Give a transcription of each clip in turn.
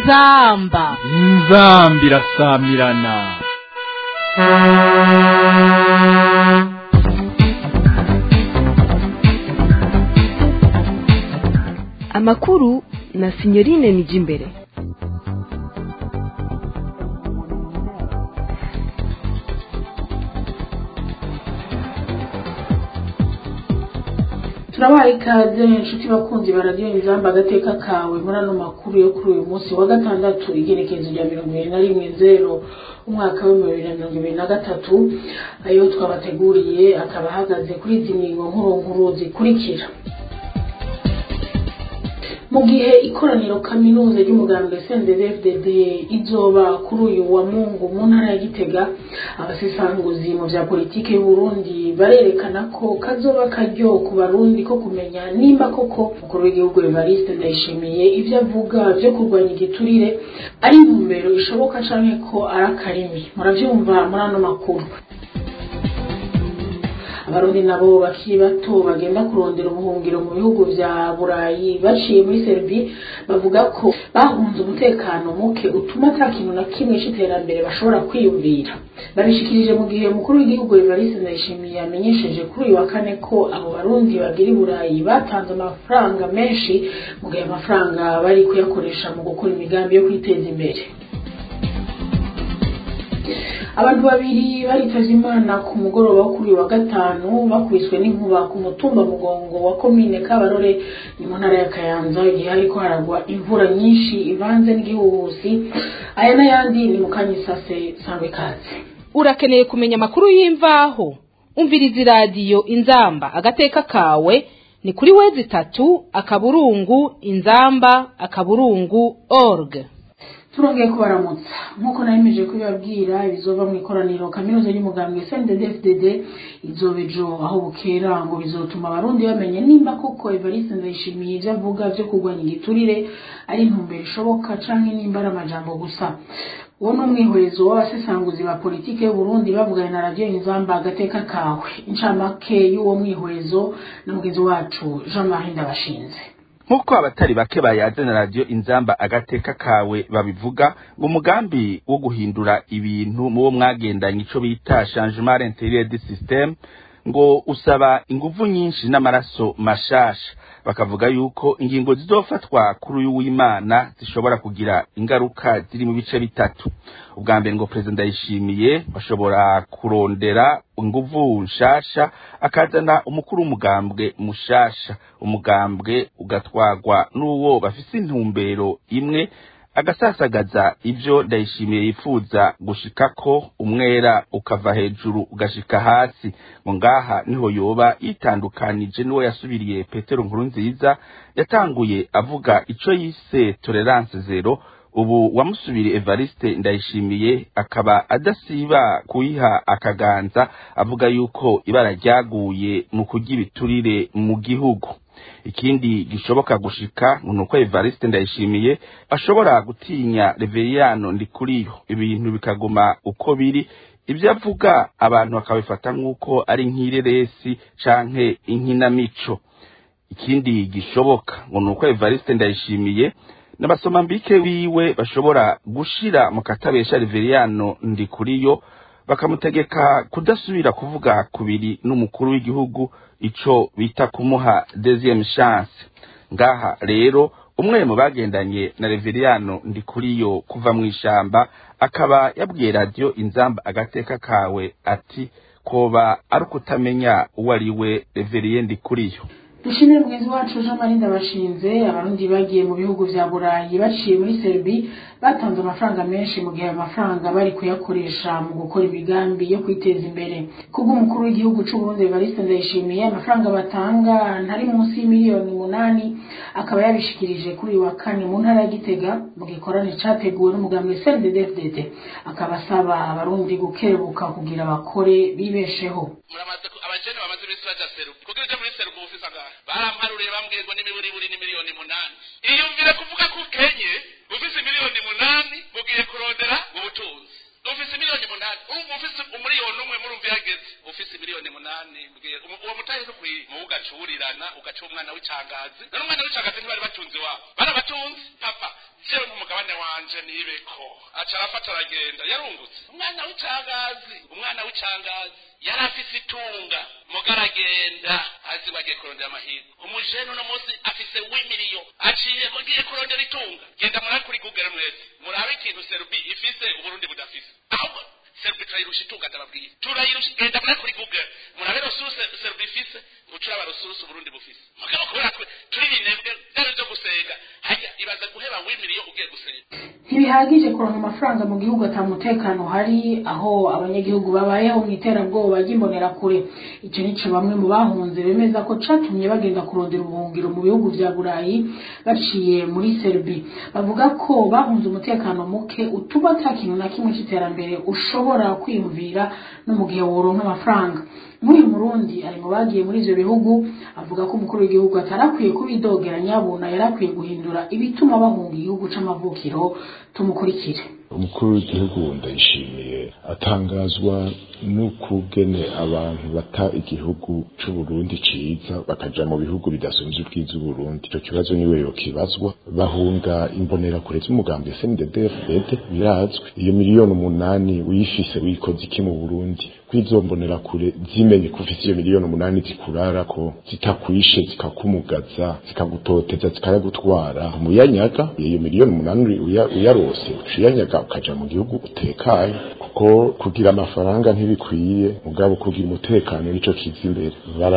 inzamba inzambi irasamirana amakuru na sinyorine nijimbere turabaye ikaze inshuti bakunzi baradiyo inzamba agateka kawe muri ano makuru yo kuri uyu munsi wa gatandatu igerekezo rya mirongo ibiri na rimwe zero umwaka w'ibihumbi bibiri na mirongo ibiri na gatatu ayo twabateguriye akaba ahagaze kuri izi ngingo nkuru nkuru zikurikira mu gihe ikoraniro kaminuza ry'umugambwe CNDD-FDD izoba kuri uyu wa Mungu mu ntara ya Gitega abasesanguzi mu vya politike y'u Burundi barerekana ko kazoba karyo ku barundi ko kumenya nimba koko umukuru w'igihugu Evariste Ndayishimiye ivyo avuga vyo kurwanya igiturire ari intumbero ishoboka canke ko ari akarimi muravyumva muri ano makuru abarundi nabo bakiri bato bagenda kurondera ubuhungiro mu bihugu vya burayi baciye muri serbi bavuga ko bahunze umutekano muke utuma ata kintu na kimwe c'iterambere bashobora kwiyumvira babishikirije mu gihe umukuru w'igihugu evariste ndayishimiye yamenyesheje kuri uyu wa kane ko abo barundi bagira i burayi batanze amafaranga menshi mu gihe amafaranga bari kuyakoresha mu gukora imigambi yo kwiteza imbere abantu babiri baritavye imana ku mugoroba wo kuri uyu wa gatanu bakubiswe n'inkuba ku mutumba mugongo wa komine kabarore ni mu ntara ya kayanza igihe hariko haragwa imvura nyinshi ivanze n'igihuhusi aya n'ayandi ni mu kanyisase sangwe kaze urakeneye kumenya amakuru y'imvaho umviriza iradiyo inzamba agateka kawe ni kuri wezi itatu akaburungu inzamba akaburungu org turongeye kubaramutsa nk'uko nayemeje kubibabwira ibizova mu ikoraniro kaminuza y'umugambwe CNDD-FDD izoba ejo aho bukera ngo bizotuma abarundi bamenya nimba koko Evariste Ndayishimiye ivyo avuga vyo kurwanya igiturire ari intumbero ishoboka canke nimba ari amajambo gusa uwo ni umwihwezo w'abasesanguzi ba politike y'uburundi bavuganye na radiyo inzamba agateka kawe incamake y'uwo mwihwezo na mugenzi wacu jean marie ndabashinze nk'uko abatari bake bayazana radiyo inzamba agateka kawe babivuga ngo umugambi wo guhindura ibintu mu wo mwagendanye ico bita changement intérieur du système ngo usaba inguvu nyinshi n'amaraso mashasha bakavuga yuko ingingo zizofatwa kuri uyu w'imana zishobora kugira ingaruka ziri mu bice bitatu ubwa mbere ngo perezida ndayishimiye bashobora kurondera inguvu nshasha akazana umukuru w'umugambwe mushasha umugambwe ugatwagwa n'uwo bafise intumbero imwe agasasagaza ivyo ndayishimiye yifuza gushikako umwera ukava hejuru ugashika hasi ngo ngaha niho yoba yitandukanije n'uwo yasubiriye petero nkuru nziza yatanguye avuga ico yise tolerance zero ubu wamusubiriye evariste ndayishimiye akaba adasiba kuyiha akaganza avuga yuko ibara ryaguye mu kurya ibiturire mu gihugu ikindi gishoboka gushika nuko Evariste ndayishimiye ashobora gutinya Reveriyano ndikuriyo ibintu bikaguma uko biri ibyo avuga abantu bakabifata nk'uko ari nk'ireresi canke inkinamico ikindi gishoboka ngo nuko Evariste ndayishimiye n'abasoma mbike wiwe bashobora gushira mu katabesha Reveriyano ndikuriyo bakamutegeka kudasubira kuvuga kubiri n'umukuru w'igihugu ico bita kumuha deuxième chance ngaha rero umwe mu bagendanye na Reveriyano ndikuriyo kuva mu ishamba akaba yabwiye radio inzamba agateka kawe ati koba ari ukutamenya uwo ari we Reveriye ndikuriyo dushimire mugenzi wacu jean marie ndabashinze abarundi bagiye mu bihugu vya burayi baciye muri serbi batanze amafaranga menshi mu gihe ayo mafaranga bari kuyakoresha mu gukora imigambi yo kwiteza imbere kubw'umukuru w'igihugu c'uburundi evariste ndayishimiye amafaranga batanga ntari munsi y'imiliyoni umunani akaba yabishikirije kuri uyu wa kane mu ntara ya gitega mu gikorane categuwe n'umugambi cnddfdd akaba asaba abarundi gukebuka kugira bakore bibesheho abajene bamaze iminsi baja seruku kugira uje muri seruku ufise angahe baramparuriye bambwiye ngo n'imiburiburi ni miliyoni munani iyumvire kuvuga ko ukenye ufise miliyoni munani mugiye kurondera ubutunzi ufise miliyoni munani urumva ufise umuriyoni umwe murumva yageze ufise miliyoni munani mbwira umu- uwo mutahe ntukwiye muwe ugacurirana ugaca umwana w'icangazi none umwana w'icangazi ntibari batunze iwabo barabatunze papa jewe nk'umugabane wanje nibeko aca arafata aragenda yarungutse umwana w'icangazi umwana w'icangazi yari afise itunga muga aragenda azi ngo agiye kurondera amahirwe umujene uno munsi afise w'imiliyo aciye ngo ngiye kurondera itunga genda murabe kuri google mwese murabe ikintu serubi ifise uburundi budafise ahubwo serubi turayirusha itunga ndababwiye turayirusha genda murabe kuri google murabe rusurusu serubi ifise ucuraba rusurusu uburundi bufise mugabo kubera twe turi binebwe byari byo gusenga hajya ibaza guheba w'imiliyo ugiye gusenga ntibihagije kuronka amafaranga mu gihugu ata mutekano uhari aho abanyagihugu babayeho mu iterabwoba ry'imbonerakure icyo nico bamwe mu bahunze bemeza ko catumye bagenda kurondera ubuhungiro mu bihugu vya burayi baciye muri serbi bavuga ko bahunze umutekano muke utuma ata kintu na kimwe c'iterambere ushobora kwiyumvira no mu gihe woronka amafaranga nk'uyu murundi ari mu bagiye muri ivyo bihugu avuga ko umukuru w'igihugu atarakwiye kubidogera nyabuna yarakwiye guhindura ibituma bahunga igihugu c'amavukiro tumukurikire umukuru w'igihugu ndayishimiye atangazwa n'ukugene abantu bata igihugu c'uburundi ciza bakaja mu bihugu bidasumvye ubwiza uburundi ico kibazo niwe yokibazwa bahunga imbonerakure z'umugambi snddfdd birazwi iyo miliyoni umunani uyifise wikoze iki mu burundi kw'izo mbonerakure zimenye ko ufise iyo miliyoni umunani zikurarako zitakwishe zikakumugaza zikagutoteza zikayagutwara umuyanyaga iyo miliyoni umunani uya- uyarose uciyanyaga ukaja mu gihugu utekaye kuko kugira amafaranga ntibikwiye mugabo kugira umutekano nico kiza imbere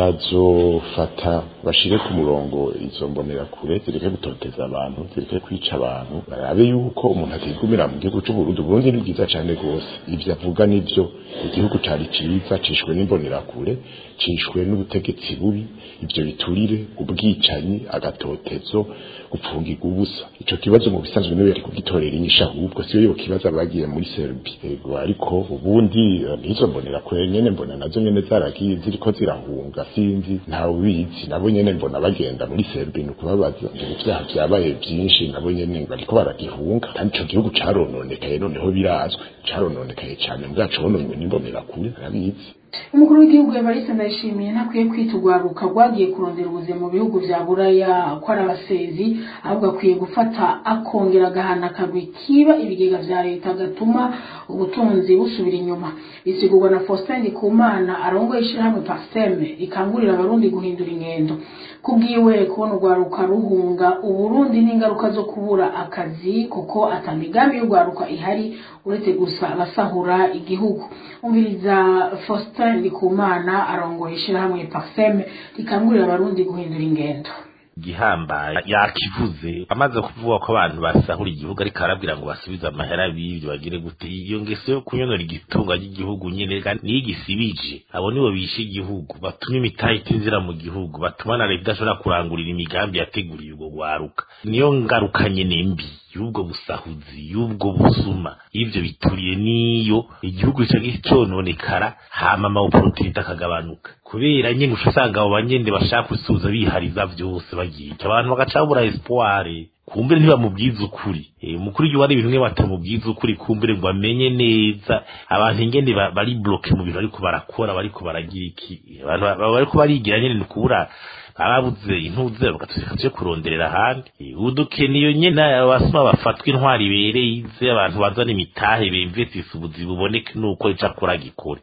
barazofata bashire ku murongo izo mbonerakure zireke gutoteza abantu zireke kwica abantu barabe yuko umuntu atigumira mu gihugu c'uburundi uburundi ni bwiza cane rwose ivyo avuga nivyo igihugu cari ciza cishwe n'imbonerakure cishwe n'ubutegetsi bubi ivyo biturire ubwicanyi agatotezo gupfungirwa ubusa ico kibazo mu bisanzwe niwe yari kugitorera inyisha ahubwo siyo yo kibazo abagiye muri serbi ego ariko ubundi eh, nizo mbonera kure nyene mbona nazo nyene zaragiye ziriko zirahunga sinzi ntawe ubizi nabo nyene mbona bagenda muri serbi ni ukubabaza ngo ivyaha vyabaye vyinshi nabo nyene bariko baragihunga kandi ico gihugu carononekaye noneho birazwi carononekaye cane mbwaco bononywe n'imbonera kure arabizi umukuru w'igihugu evariste ndayishimiye ntakwiye kwita urwaruka rwagiye kurondera ubuzima mu bihugu vya buraya ko ari abasezi ahubwo akwiye gufata akongera agahana akagwi kiba ibigega vya leta gatuma ubutunzi busubira inyuma bisigurwa na faustin ndikumana arongoye ishirahamwe pasiteme rikangurira abarundi guhindura ingendo kubwiwe kubona urwaruka ruhunga uburundi n'ingaruka zo kubura akazi kuko ata migambi y'urwaruka ihari uretse gusa abasahura igihugu umviriza faustin ndikumana arongoye ishirahamwe pasiteme rikangurira abarundi guhindura ingendo gihambaye yakivuze amaze kuvuga ko abantu basahura igihugu ariko arabwira ngo basubize amahera b'ivyo bagire gute iyo ngeso yo kunyonora igitunga ry'igihugu nyene kandi niyo igisibije abo nibo bishe igihugu batuma imitahe itinzira mu gihugu batuma na leta idashobora kurangurira imigambi yateguriye ubwo gwaruka niyo ngaruka nyene mbi y'ubwo busahuzi y'ubwo busuma y'ivyo bituriye niyo igihugu gica gicononekara hama amawoporotinite akagabanuka kubera nyene uca usanga abo banyene bashaka gusubiza bihariza vyose bagiye abantu bagaca babura espoire kumbere ntibamubwiza ukuri Eh, umukuru w'igihugu hari ibintu bimwe batamubwiza ukuri kumbere ngo amenye neza abantu ingene ba- bari bloke mu bintu bariko barakora bariko baragira iki abantu ba- ba- bariko barigira nyene ni kubura barabuze intuze bagatusika tuje kuronderera ahandi Eh, udukene iyo nyene abasuma bafatwa intwari ibereye ize abantu bazana imitahe bemvesisa ubuzi buboneke nuko ica akora gikore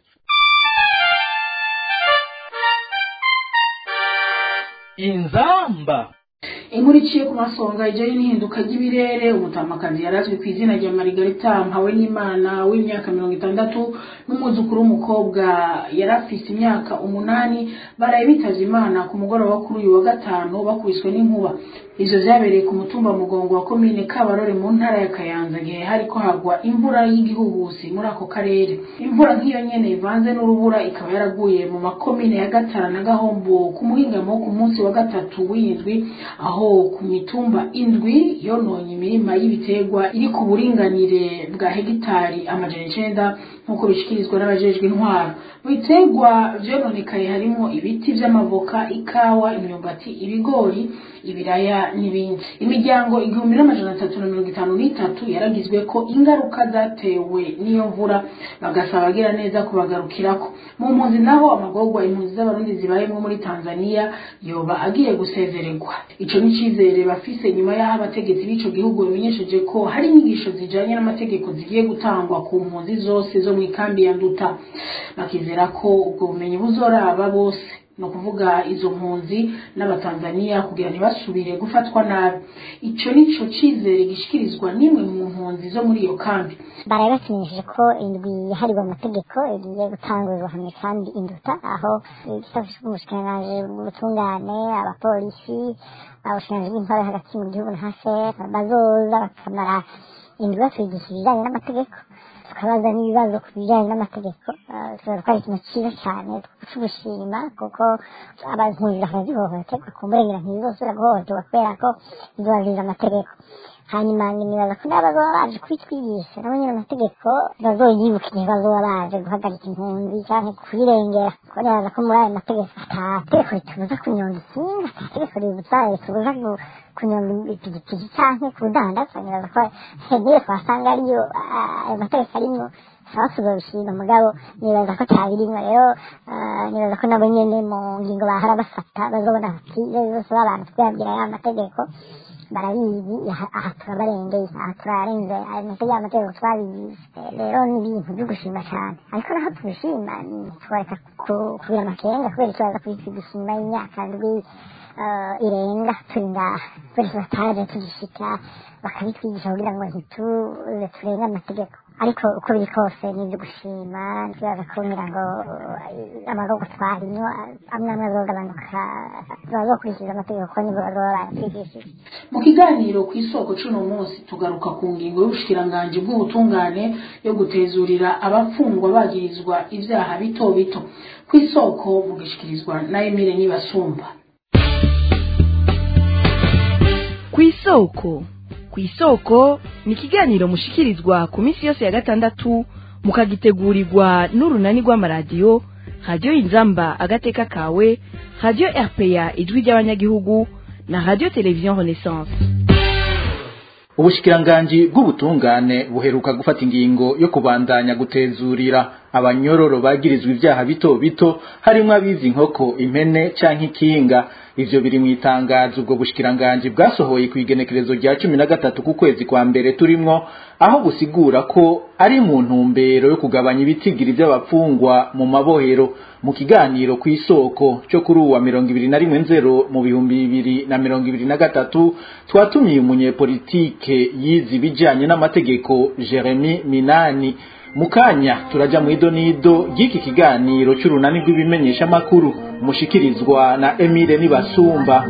inzamba inkuru iciye ku masonga ijyanye n'ihinduka ry'ibirere umutamakazi yarazwi ku izina rya marigarita mpawe n'imana w'imyaka mirongo itandatu n'umwuzukuru w'umukobwa yari afise imyaka umunani baraye bitavye imana ku mugoroba kuri uyu wa gatanu bakubiswe n'inkuba ivyo vyabereye ku mutumba mugongo wa komine kabarore mu ntara ya kayanza gihe hariko hagwa imvura y'igihuhusi muri ako karere imvura nk'iyo nyene ivanze n'urubura ikaba yaraguye mu makomine ya gatara na gahombo ku muhingamo ku munsi wa gatatu w'indwi aho ku mitumba indwi yononye imirima y'ibiterwa iri ku buringanire bwa hegitari amajana icenda nk'uko bishikirizwa n'abajejwe intwaro mu biterwa vyononekaye harimo ibiti vy'amavoka ikawa imyumbati ibigori ibiraya n'ibindi imiryango igihumbi n'amajana atatu na mirongo itanu n'itatu yaragizwe ko ingaruka zatewe n'iyo mvura bagasaba abagira neza kubagarukirako mu mpunzi naho amagorwa impunzi z'abarundi zibayemo muri tanzania yoba agiye gusezererwa ico ni icizere bafise nyuma y'aho abategetsi b'ico gihugu bamenyesheje ko hari inyigisho zijanye n'amategeko zigiye gutangwa ku mpunzi zose zo mu ikambi ya nduta bakizera ko ubwo bumenyi buzoraba bose ni ukuvuga izo mpunzi n'abatanzaniya kugira ntibasubire gufatwa nabi ico nico cizere gishikirizwa n'imwe mu mpunzi zo muri iyo kambi baraye batumenyesheje ko indwi yahariwe amategeko igiye gutanguzwa hamwe kandi induta aho igisata c'umushikiranganji bw'ubutungane abapolisi abashikiranganji b'intwaro hagati mu gihugu na haser bazoza bakamara indwi batwigisha ibijanye n'amategeko tukabaza n'ibibazo ku bijyanye n'amategeko tuba twari ikintu cyiza cyane cy'ubushima kuko abazungu bakazihohoterwa ku murengera ntibizosubira guhohoterwa kubera ko zubahiriza amategeko hanyuma nibaza ko n'aba baba baje kubitwigisha nabo nyine amategeko bazoyibuka igihe bazoba baje guhagarika impunzi cyangwa kuyirengera kuko nibaza ko muri ayo mategeko atategeko ritubuza kunyonga ikinga atategeko ribuza ritubuza kunyonga ipikipiki cyangwa kudandaza nibaza ko niyo twasanga ariyo ayo mategeko arimo abasuza bishima mugabo nibaza ko atabirimwo rero nibaza ko nabo nyene mu ngingo bahora bafata bazobona bati iyo bose babantu twiyabwira ya mategeko barabizi aha turabarengeye aha turarenze ayo mategeko amategeko twabizi rero ni ibintu byo gushima cyane ariko naho tubishima twareka kugira amakenga kubera ikibazo kubitwigisha inyuma y'imyaka ndwi irenga turi ngaha kubera ko bataje tugishika bakabitwigisha kugira ngo ntituze turenge amategeko ariko uko biri kose ni ibyo gushima ntibaza kumbwira ngo amagorwa twarimwo amwe amwe azogabanuka bazokurikiza amategeko kuko nibwo bazoba baratwigishije mu kiganiro ku isoko c'uno munsi tugaruka ku ngingo y'ubushikiranganji bw'ubutungane yo gutezurira abapfungwa bagirizwa ivyaha bito bito ku isoko mugishikirizwa na emile nibasumba ku isoko ku isoko ni ikiganiro mushikirizwa ku minsi yose ya gatandatu mukagitegurirwa n'urunani rw'amaradiyo radiyo inzamba agateka kawe radiyo rpa ijwi ry'abanyagihugu na radiyo televiziyo renaissance ubushikiranganji bw'ubutungane buheruka gufata ingingo yo kubandanya gutezurira abanyororo bagirizwa ivyaha bito bito harimwo abizi inkoko impene canke ikinga ivyo biri mu itangazo ubwo bushikiranganji bwasohoye ku igenekerezo rya cumi na gatatu ku kwezi kwa mbere turimwo aho busigura ko ari mu ntumbero yo kugabanya ibitigiri vy'abapfungwa mu mabohero mu kiganiro ku isoko cyo kuri uwa mirongo ibiri na rimwe nzero mu bihumbi bibiri na mirongo ibiri na gatatu twatumiye umunyepolitike yize ibijanye n'amategeko jeremy minani mukanya turaja mu idonido ry'iki kiganiro cy'urunani rw'ibimenyeshamakuru mushikirizwa na Emile Nibasumba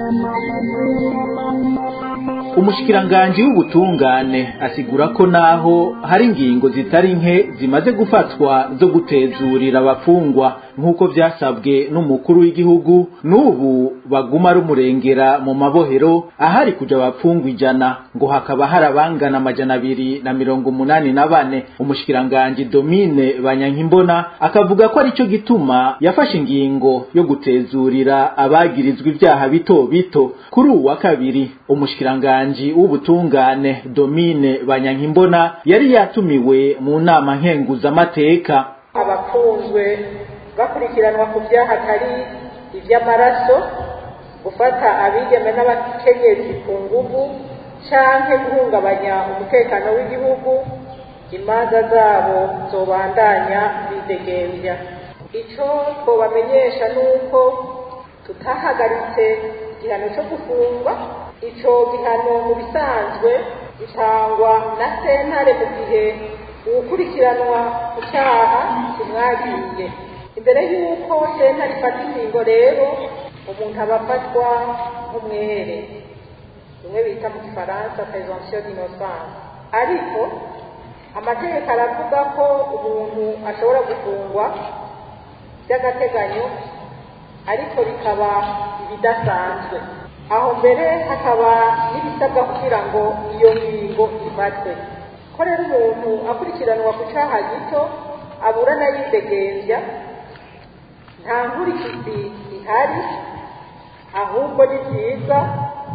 umushikiranganji w'ubutungane asigura ko naho hari ingingo zitari nke zimaze gufatwa zo gutezurira abafungwa nk'uko vyasabwe n'umukuru w'igihugu n'ubu baguma rumurengera mu mabohero ahari kuja abapfungwa ijana ngo hakaba hari abangana amajana abiri na mirongo umunani na bane umushikiranganji domine banyankimbona akavuga ko arico gituma yafashe ingingo yo gutezurira abagirizwa ivyaha bito bito kuri uwu wa kabiri umushikiranganji w'ubutungane domine banyankimbona yari yatumiwe mu nama nkenguzamateka abafunzwe bakurikiranwa ku byaha atari iby'amaraso gufata abigeme n'abakenyezi ku nguvu canke guhungabanya umutekano w'igihugu imanza zabo zobandanya bidegembya ico twobamenyesha nuko tutahagaritse igihano co gufungwa ico gihano mu bisanzwe gitangwa na sentare mu gihe uwukurikiranwa ku cyaha kimwagiye imbere y'uko sentare ifata ingingo rero umuntu aba afatwa nk'umwere bimwe bita mu gifaransa presomption d'innocence ariko amategeko aravuga ko umuntu ashobora gufungwa by'agateganyo ariko bikaba ibidasanzwe aho mbere hakaba n'ibisabwa kugira ngo iyo ngingo ifatwe ko rero umuntu akurikiranwa ku cyaha gito aburana yidegembya nta nkurikizi ihari ahubwo ni byiza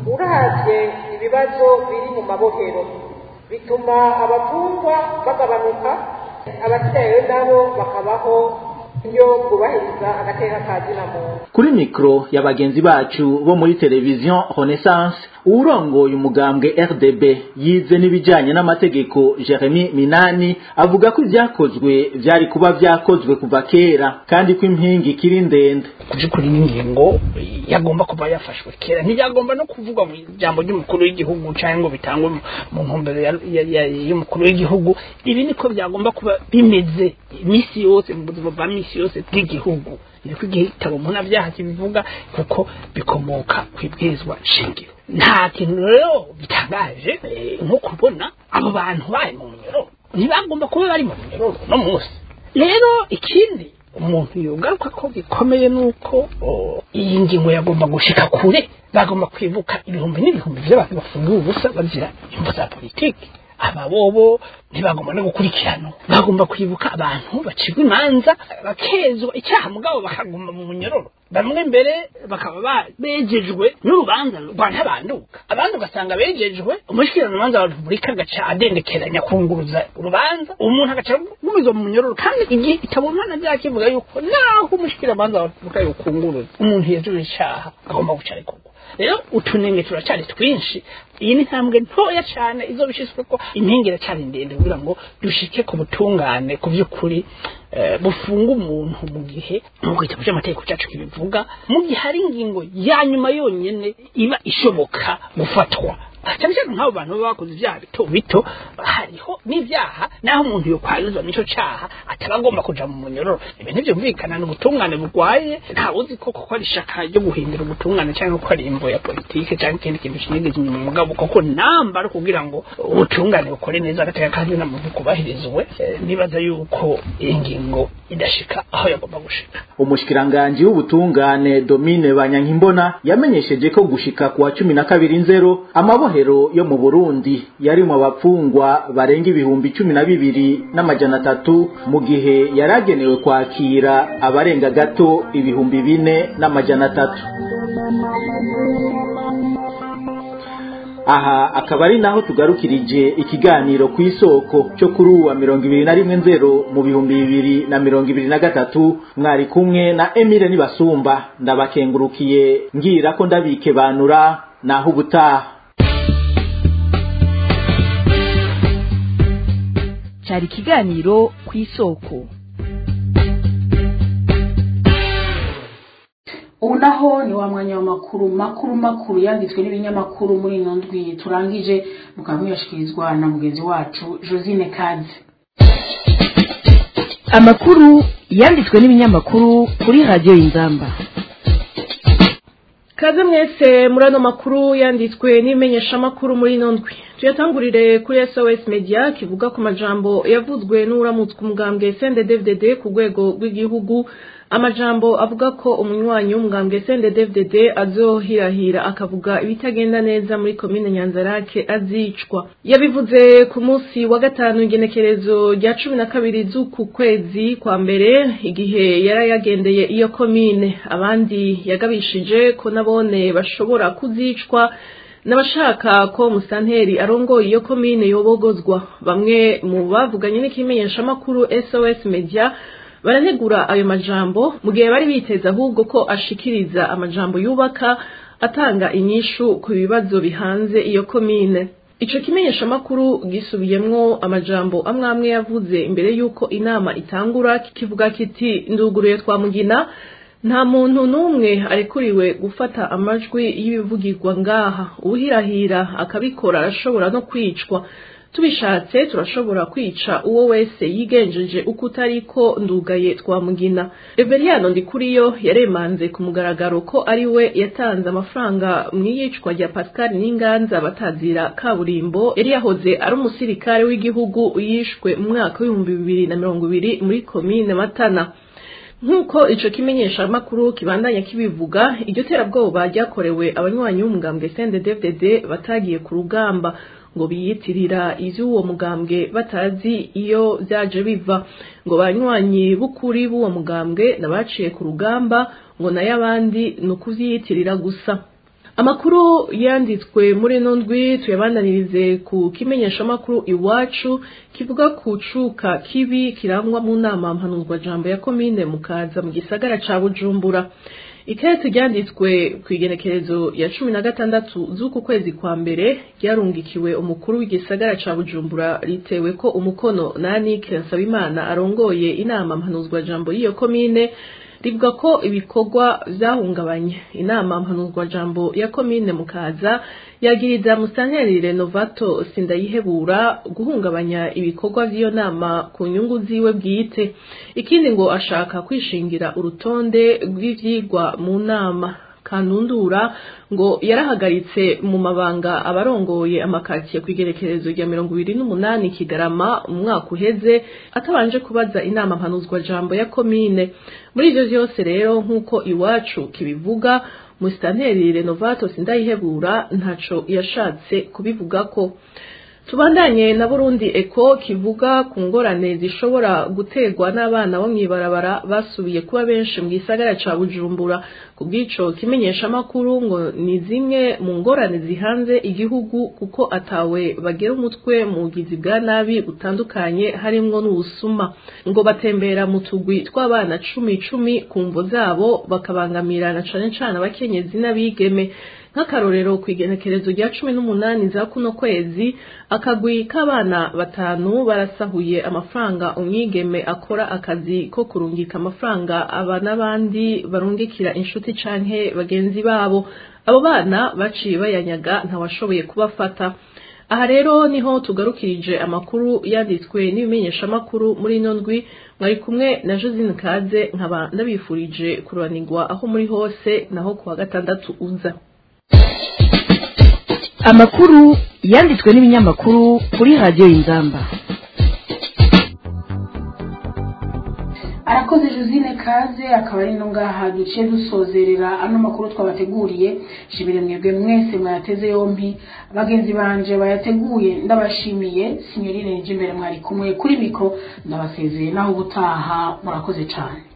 uravye ibibazo biri mu mabohero bituma abafungwa bagabanuka abasigaye nabo bakabaho iyo bwubahiriza agateka ka zina muntu kuri mikro ya bagenzi bacu bo muri televiziyo renaissance uwurongoye umugambwe rdb yize n'ibijyanye n'amategeko jeremy minani avuga ko ibyakozwe byari kuba byakozwe kuva kera kandi ko impinga ikiri ndende by'ukuri n'ingingo yagomba kuba yafashwe kera ntibyagomba no kuvugwa mu ijambo ry'umukuru w'igihugu cyangwa ngo bitangwe mu ntumbero y'umukuru w'igihugu ibi niko byagomba kuba bimeze iminsi yose mu buzima bwa minsi yose bw'igihugu niko igitabo mpunabyaha kibivuga kuko bikomoka ku ibwirizwa shingiro nta kintu rero bitangaje nko kubona abo bantu bari mu munyoro ntibagomba kuba bari mu munyoro no munsi rero ikindi umuntu yogaruka ko gikomeye nuko iyi ngingo yagomba gushika kure bagomba kwibuka ibihumbi n'ibihumbi by'abantu bafungiwe ubusa bazira imvu za politiki aba bobo ntibagomba no gukurikirana bagomba kwibuka abantu bacirwa imanza bakezwa icyaha mugabo bakaguma mu munyororo bamwe mbere bakaba bejejwe n'urubanza rwa ntabanduka abandi ugasanga bejejwe umushyikiranamanza wa repubulika agaca adendekeranya kunguruza urubanza umuntu agaca gumizwa mu munyororo kandi igihe itabonana byakivuga yuko naho umushyikiranamanza wa repubulika yokunguruza umuntu yejejwe icyaha agomba guca arekurwa rero utunenge turacyari twinshi iyi ni intambwe ntoya cyane izo bishyizwe ko impinga iracyari ndende kugira ngo dushike ku butungane ku by'ukuri bufunga umuntu mu gihe nk'uko igitabo cy'amategeko cyacu kibivuga mu gihe hari ingingo ya nyuma yonyine iba ishoboka gufatwa cyane cyane nk'abo bantu baba bakoze ibyaha bito bito hariho n'ibyaha naho umuntu yokwanyuzwa n'icyo cyaha ataba agomba kuja mu munyororo ibi ntibyumvikana ni ubutungane burwaye ntawe uzi ko kuko ari ishaka ryo guhindura ubutungane cyangwa ko ari imvo ya politike cyangwa ikindi kintu kinigeze inyuma mugabo kuko namba ari kugira ngo ubutungane bukore neza agateka kandi n'amuntu kubahirizwe nibaza yuko iyi ngingo idashika aho yagomba gushika umushikiranganji w'ubutungane domine banyankimbona yamenyesheje ko gushika kuwa cumi na kabiri nzero amabo mabohero yo mu Burundi yari mu bapfungwa barenga ibihumbi cumi na bibiri n'amajana atatu mu gihe yaragenewe kwakira abarenga gato ibihumbi bine n'amajana atatu aha akaba ari naho tugarukirije ikiganiro ku isoko cyo kuri uwa mirongo ibiri na rimwe nzero mu bihumbi bibiri na mirongo ibiri na gatatu mwari kumwe na emile nibasumba ndabakengurukiye ngira ko ndabike banura naho ubutaha cyari ikiganiro ku isoko ubu naho ni wa mwanya w'amakuru makuru makuru yanditswe n'ibinyamakuru muri ino ndwi turangije mukaba muyashyikirizwa na mugenzi wacu josine kaze amakuru yanditswe n'ibinyamakuru kuri radiyo y'inzamba kaze mwese muri ano makuru yanditswe n'imenyeshamakuru muri ino ndwi tuyatangurire kuri sos media kivuga ku majambo yavuzwe n'uramutswe umugambwe cnddddd ku rwego rw'igihugu amajambo avuga ko umunywanyi w'umugambwe cnddddd azohirahira akavuga ibitagenda neza muri komine nyanzarake azicwa yabivuze ku munsi wa gatanu igenekerezo rya cumi na kabiri z'uku kwezi kwa mbere igihe yari yagendeye iyo komine abandi yagabishije ko nabone bashobora kuzicwa n'abashaka ko musanteri arongoye iyo komine yobogozwa bamwe mu bavuganye n'ikimenyeshamakuru sos media baranegura ayo majambo mu gihe bari biteze ahubwo ko ashikiriza amajambo yubaka atanga inyishu ku bibazo bihanze iyo komine ico kimenyeshamakuru gisubiyemwo amajambo amwe amwe yavuze imbere y'uko inama itangura kikivuga kiti nduguruye twamugina nta muntu n'umwe arekuriwe gufata amajwi y'ibivugirwa ngaha uwuhirahira akabikora arashobora no kwicwa tubishatse turashobora kwica uwo wese yigenjeje uko utariko ndugaye twamugina reveriyano ndikuriyo yaremanze ku mugaragaro ko ari we yatanze amafaranga mu iyicwa rya pascal n'inganza batazira kaburimbo yari yahoze ari umusirikare w'igihugu yishwe mu mwaka w'ibihumbi bibiri na mirongo ibiri muri komine matana nk'uko ico kimenyeshamakuru kibandanya kibivuga iryo terabwoba ryakorewe abanywanyi b'umugambwe cnddddd batagiye ku rugamba ngo biyitirira ivy'uwo mugambwe batazi iyo vyaje biva ngo banywanyi b'ukuri b'uwo mugambwe nabaciye ku rugamba ngo nayo abandi ni ukuvyiyitirira gusa amakuru yanditswe muri ino ndwi tuyabandanirize ku kimenyeshamakuru iwacu kivuga ku cuka kibi kirangwa mu nama mpanuzwajambo ya komine mukaza mu gisagara ca bujumbura ikete ryanditswe ku igenekerezo ya cumi na gatandatu z'uku kwezi kwa mbere ryarungikiwe umukuru w'igisagara ca bujumbura ritewe ko umukono na anike nsabimana arongoye inama mpanuzwajambo y'iyo komine rivuga ko ibikorwa vyahungabanye inama mpanuzwajambo ya komine mukaza yagiriza musanteri renovato sindayihebura guhungabanya ibikorwa vy'iyo nama ku nyungu ziwe bwite ikindi ngo ashaka kwishingira urutonde rw'ivyigwa mu nama kanundura ngo yarahagaritse mu mabanga abarongoye amakatiye ku igerekerezo rya mirongo ibiri n'umunani kigarama mu mwaka uheze atabanje kubaza inama mpanuzwa jambo ya komine muri ivyo vyose rero nk'uko iwacu kibivuga musitanteri renovato sindayihebura ntaco yashatse kubivugako tubandanye na burundi eko kivuga ku ngorane zishobora guterwa n'abana bo mw'ibarabara basubiye kuba benshi mu gisagara ca bujumbura ku bw'ico kimenyesha amakuru ngo ni zimwe mu ngorane zihanze igihugu kuko atawe bagera umutwe mu bugizi bwa nabi butandukanye harimwo n'ubusuma ngo batembera mu tugwi tw'abana cumi cumi ku mvo zabo bakabangamirana cane cane abakenyezi n'abigeme nk'akarorero ku igenekerezo rya cumi n'umunani za kuno kwezi akagwi k'abana batanu barasahuye amafaranga umwigeme akora akazi ko kurungika amafaranga aba n'abandi barungikira inshuti canke bagenzi babo abo bana baciye bayanyaga ntawashoboye kubafata aha rero niho tugarukirije amakuru yanditswe n'ibimenyeshamakuru muri ino ndwi mwari kumwe na josine kaze nkaba ndabifurije kuranirwa aho muri hose naho kuwa gatandatu uza amakuru yanditswe n'ibinyamakuru kuri radiyo y'ingamba arakoze josine kaze akaba ari no ngaha duciye dusozerera ano makuru twabateguriye shimire mwebwe mwese mwayateze yombi bagenzi banje bayateguye ndabashimiye sinyorine imbere mwari kumwe kuri mikoro ndabasezeye naho ubutaha murakoze cyane